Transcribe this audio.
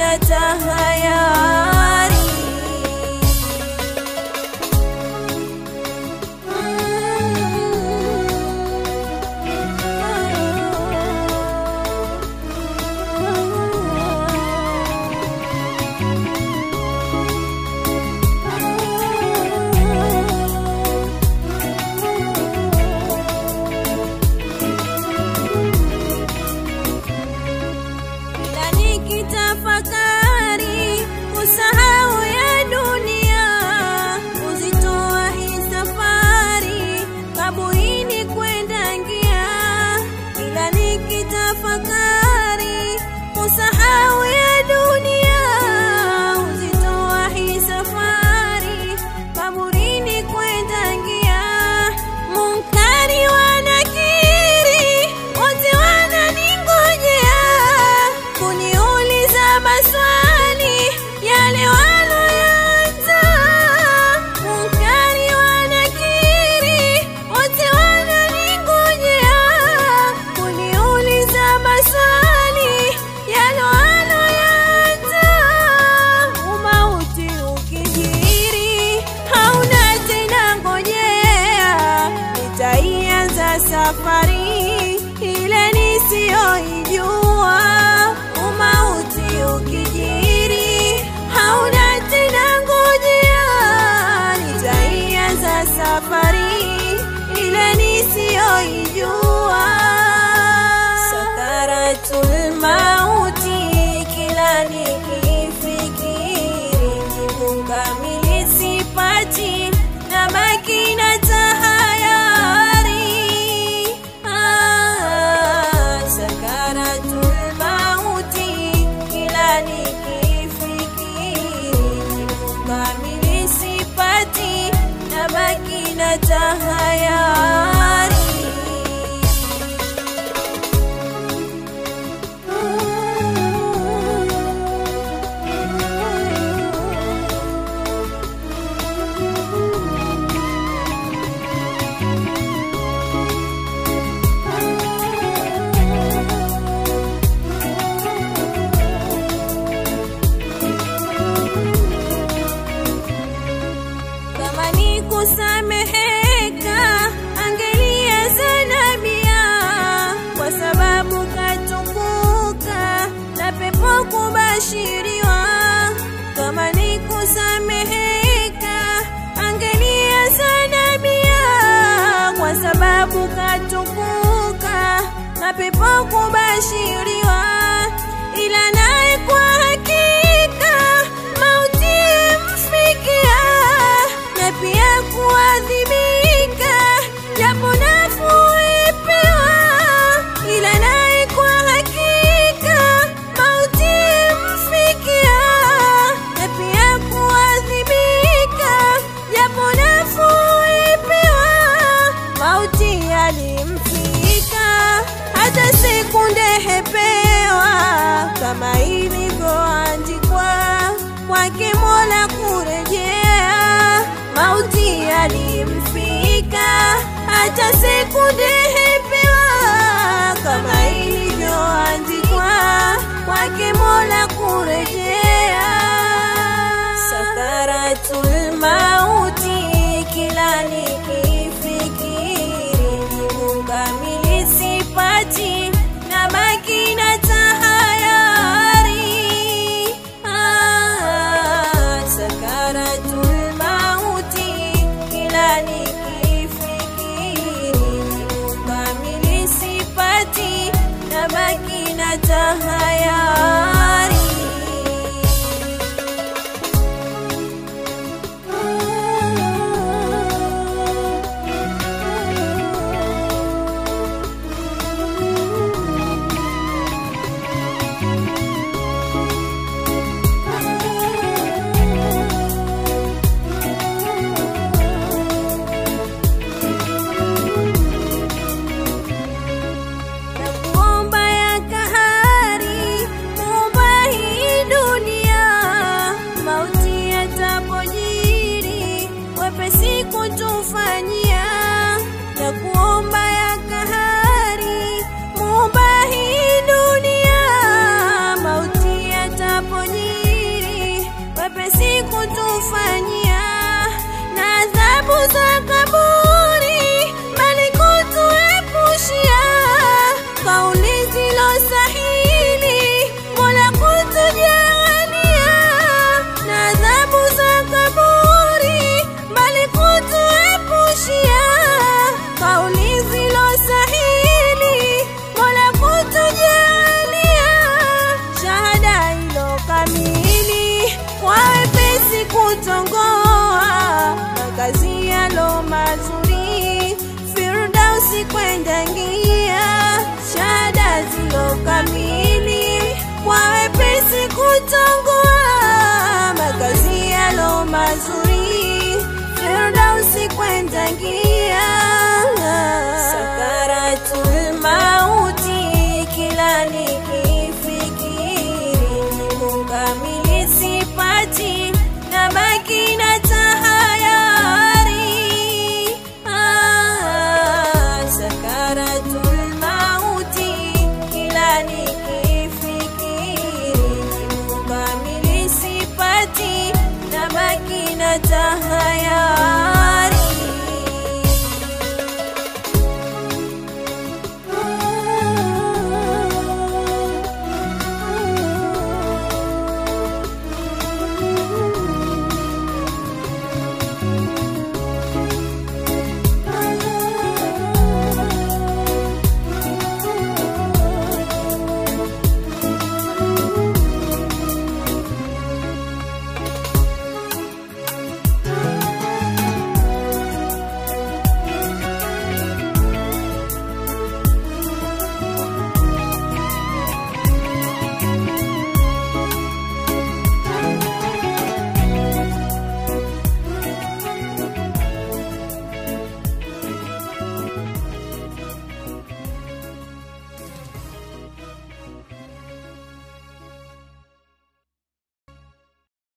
na tahayari Ila nikitafakari kusahau ya dunia, kuzitoa hii safari kaburini kwenda ngia. Ila nikitafakari kusahau ya dunia, kuzitoa hii safari kaburini kwenda ngia. Munkari wanakiri wote wananingojea kuniuliza maswali yale waloyanza. Munkari wanakiri wote wananingojea kuniuliza maswali yale waloyanza. Umauti ukijiri hauna tena ngojea, nitaianza safari ile nisiyoijua. Umauti ukijiri hauna tena ngojea, nitaianza safari ile nisiyoijua. Sakaratul mauti kila nikifikiri jibu kamili sipati na baki na tahayari ah, sakaratul mauti kila nikifikiri jibu kamili sipati na baki na tahayari kama ni kusameheka angelianza nabia kwa sababu katukuka na pepo kubashiriwa kama ni kusameheka angelianza nabia kwa sababu katukuka na pepo kubashiriwa ila naye kwa hakika mauti mfikia na pia kuadhibika japo nafuu ipewa ila naye kwa hakika mauti mfikia na pia kuadhibika japo nafuu ipewa mauti alimfika hata sekunde hepewa kama ilivyoandikwa kwake Mola kurejea. Mauti alimfika hata sekunde hepewa kama ilivyoandikwa kwake Mola kurejea. Sakaratul mauti kila nikifikiri jibu kamili sipati na baki na tahayari ah, sakaratul mauti kila nikifikiri jibu kamili sipati na baki na tahayari na kuomba ya kahari naingia sakaratul mauti, kila nikifikiri jibu kamili sipati, nabaki na tahayari. Ah, sakaratul mauti, kila nikifikiri jibu kamili sipati, nabaki na tahayari.